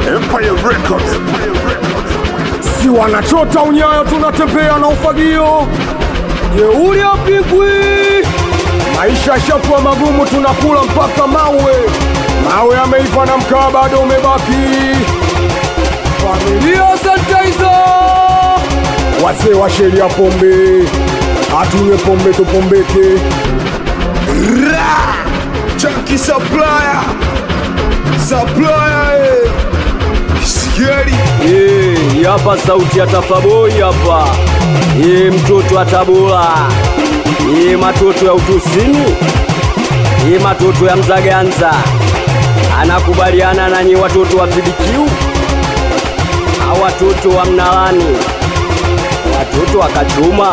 Empire Records. si wanachota unyayo, tunatembea na ufagio. Jeuri apigwi, maisha yashakuwa magumu, tunakula mpaka mawe. Mawe yameiva na mkaa bado umebaki. Familia santaiza, wazee wa sheria pombe, hatunywe pombe tupombeke. Ra! Chunky Supplier. Supplier, eh. Sikiari. Eh, hapa sauti ya Tafaboi hapa. Eh, mtoto wa Tabora. Eh, matoto ya utusini. Eh, matoto ya Mzaganza. Anakubaliana nanyi watoto wa PDQ. Au watoto wa Mnalani. Watoto wa Kachuma.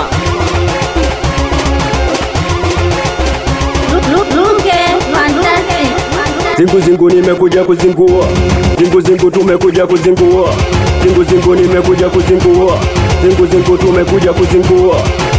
Luke Fantastic. Zingu zingu nimekuja kuzingua, zingu zingu tumekuja kuzingua, zingu zingu nimekuja kuzingua, zingu zingu tumekuja kuzingua.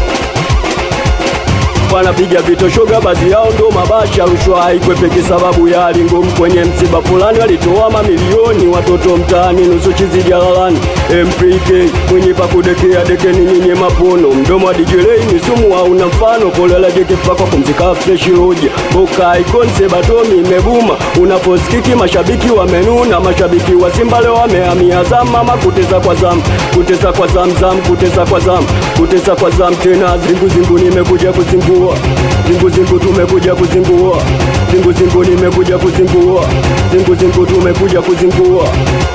Wanapiga vitoshoga, baadhi yao ndo mabasha. Rushwa haikwepeki sababu ya hali ngumu. Kwenye msiba fulani walitoa mamilioni, watoto mtaani, nusu chizi jalalani. MPK mwenye pa kudekea dekeni, nyinyi mapono, mdomo wa dijelei ni sumu, hauna mfano. Kolela jekipako kumzika fresh roja boka ikonse batomi imebuma, unaposikiki mashabiki wamenuna, mashabiki wa Simba leo wamehamia Azam, mama kuteza kwa zam, kuteza kwa zam zam, kuteza kwa zam, kuteza kwa zam tena. Zingu zingu nimekuja kuzingua, zingu zingu tumekuja kuzingua, zingu zingu nimekuja kuzingua, zingu zingu tumekuja kuzingua.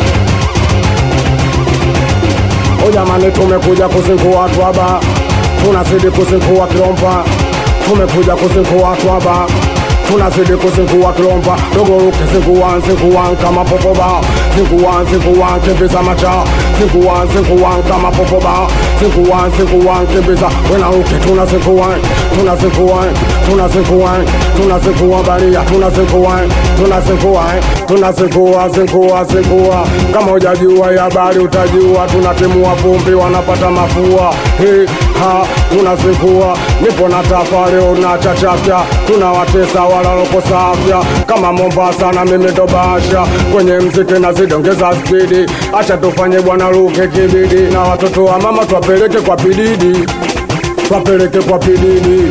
O jamani, tumekuja kuzingua twaba, tunazidi kuzingua Kilomba, tumekuja kuzingua twaba, tunazidi kuzingua Kilomba, dogoruke zingua zingua kama popoba, zingua zingua kimbiza macha, zingua zingua kama popoba, zingua zingua kimbiza wenaruke, tunazingua tunazingua tunazingua tunazingua baria, tunazingua tunazingua tunazingua zingua zingua, kama hujajua ya habari utajua, tunatimua vumbi wanapata mafua He, ha tunazingua, nipo na tafa leo na chachafya, tunawatesa walalokosa afya kama Mombasa na mimi ndo Basha kwenye mziki nazidongeza spidi, acha tufanye bwana luke kibidi, na watoto wa mama twapeleke kwa pididi, twapeleke kwa pididi.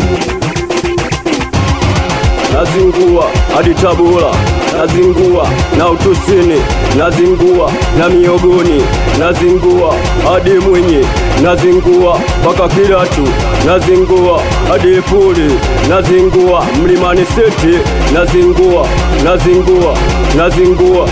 nazingua hadi Tabora, nazingua na utusini, nazingua na miogoni, nazingua hadi Mwinyi, nazingua mpaka Kilatu, nazingua hadi Ipuli, nazingua Mlimani City, nazingua, nazingua, nazingua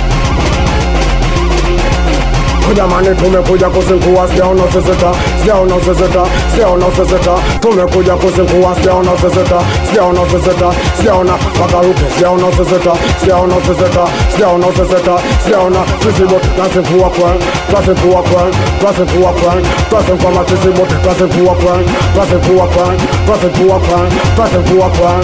Jamani, tumekuja kuzingua, sijaona useseta, sijaona useseta, sijaona useseta, tumekuja kuzingua, sijaona useseta, sijaona useseta, sijaona wakaruke, sijaona useseta, sijaona useseta, sijaona useseta, sijaona sisi bote twazingua kwen, twazingua kwen, twazingua kwen, twazingua matisi bote twazingua kwen, twazingua kwen, twazingua kwen, twazingua kwen.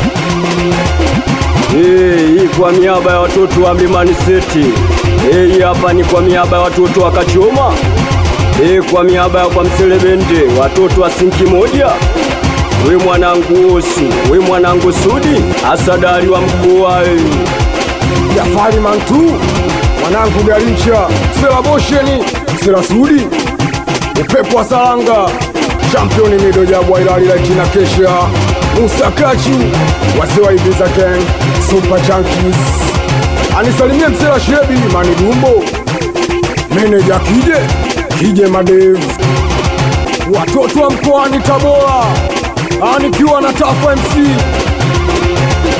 Eh, hii kwa miaba ya watoto wa Mlimani City. Eh, hii hapa ni kwa miaba ya watoto wa Kachoma. Eh, kwa miaba ya kwa Mselebende, watoto wa Sinki moja. We mwanangu Osu, we mwanangu Sudi, asadari wa mkoa eh. Jafari Mantu, mwanangu Garincha, Sela Bosheni, Sela Sudi, upepo wa Saranga, championi Mido Jabwa Ilalila China Kesha, Musa Kachu, wazee wa Ibiza Gang, Super Junkies, anisalimie Msela Shebi, Mani Dumbo, meneja Kije, Kije Madev, watoto wa mkoani Tabora, anikiwa na Tafa MC,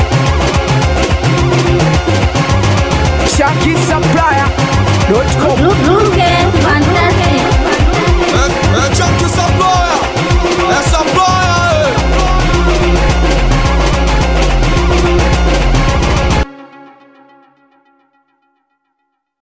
ShakiSupplier.com